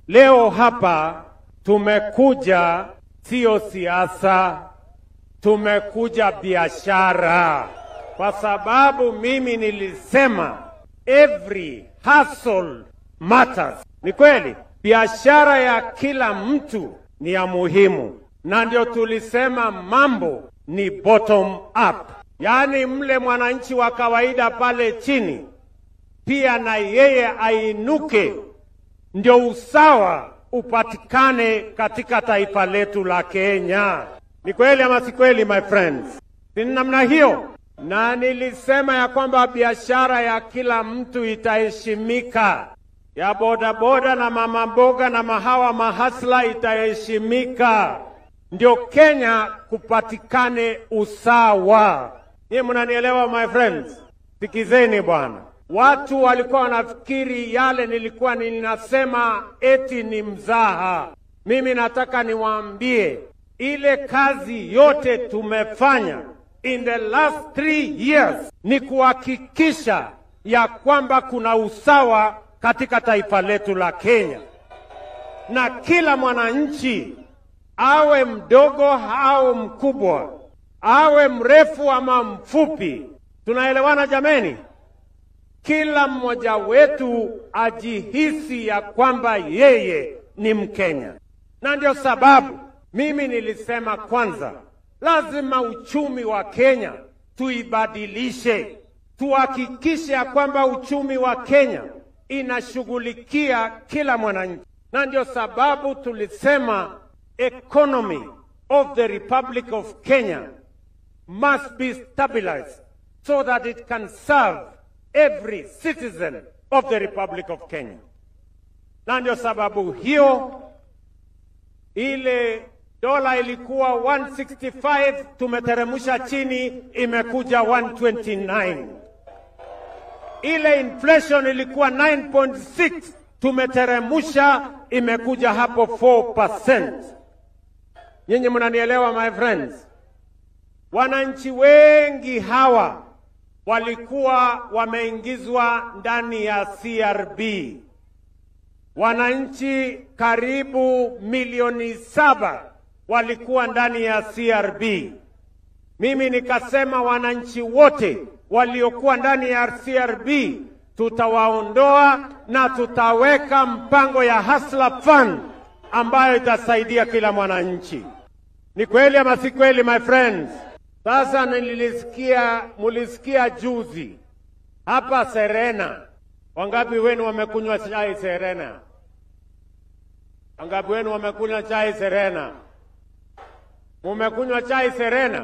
Leo hapa tumekuja sio siasa, tumekuja biashara, kwa sababu mimi nilisema every hustle matters. Ni kweli, biashara ya kila mtu ni ya muhimu, na ndio tulisema mambo ni bottom up, yaani mle mwananchi wa kawaida pale chini pia na yeye ainuke, ndio usawa upatikane katika taifa letu la Kenya. Ni kweli ama si kweli, my friends? Si ni namna hiyo? Na nilisema ya kwamba biashara ya kila mtu itaheshimika, ya bodaboda na mama mboga na mahawa mahasla itaheshimika, ndio Kenya kupatikane usawa. Niye mnanielewa my friends? Sikizeni bwana. Watu walikuwa wanafikiri yale nilikuwa ninasema eti ni mzaha. Mimi nataka niwaambie ile kazi yote tumefanya in the last three years ni kuhakikisha ya kwamba kuna usawa katika taifa letu la Kenya, na kila mwananchi awe mdogo au mkubwa, awe mrefu ama mfupi, tunaelewana jameni? Kila mmoja wetu ajihisi ya kwamba yeye ni Mkenya, na ndio sababu mimi nilisema kwanza, lazima uchumi wa Kenya tuibadilishe, tuhakikishe ya kwamba uchumi wa Kenya inashughulikia kila mwananchi, na ndio sababu tulisema economy of the Republic of Kenya must be stabilized so that it can serve every citizen of the Republic of Kenya. Na ndio sababu hiyo ile dola ilikuwa 165 tumeteremsha chini, imekuja 129. Ile inflation ilikuwa 9.6 tumeteremsha, imekuja hapo 4%. Nyinyi mnanielewa my friends? Wananchi wengi hawa walikuwa wameingizwa ndani ya CRB. Wananchi karibu milioni saba walikuwa ndani ya CRB. Mimi nikasema wananchi wote waliokuwa ndani ya CRB tutawaondoa na tutaweka mpango ya Hustler Fund ambayo itasaidia kila mwananchi. Ni kweli ama si kweli, my friends? Sasa nilisikia, mulisikia juzi hapa Serena. Wangapi wenu wamekunywa chai Serena? Wangapi wenu wamekunywa chai Serena? Mumekunywa chai Serena?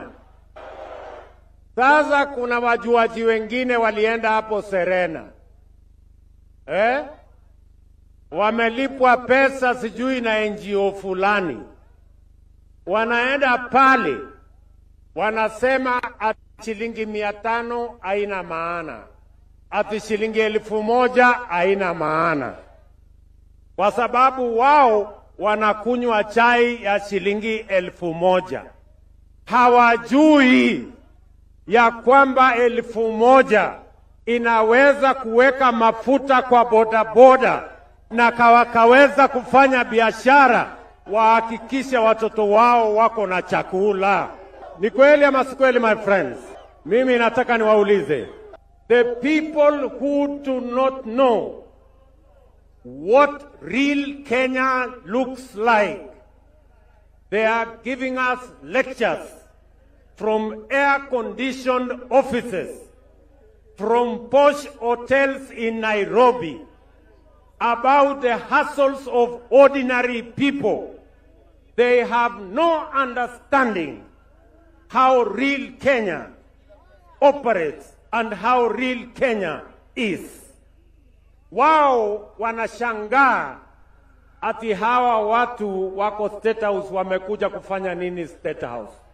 Sasa kuna wajuaji wengine walienda hapo Serena eh? Wamelipwa pesa sijui na NGO fulani, wanaenda pale wanasema ati shilingi mia tano haina maana, ati shilingi elfu moja haina maana, kwa sababu wao wanakunywa chai ya shilingi elfu moja. Hawajui ya kwamba elfu moja inaweza kuweka mafuta kwa bodaboda na kawakaweza kufanya biashara, wahakikishe watoto wao wako na chakula. Ni kweli ama si kweli, my friends? Mimi nataka niwaulize the people who do not know what real Kenya looks like. They are giving us lectures from air-conditioned offices, from posh hotels in Nairobi, about the hassles of ordinary people. They have no understanding how real Kenya operates and how real Kenya is. Wao wanashangaa ati hawa watu wako State House wamekuja kufanya nini State House?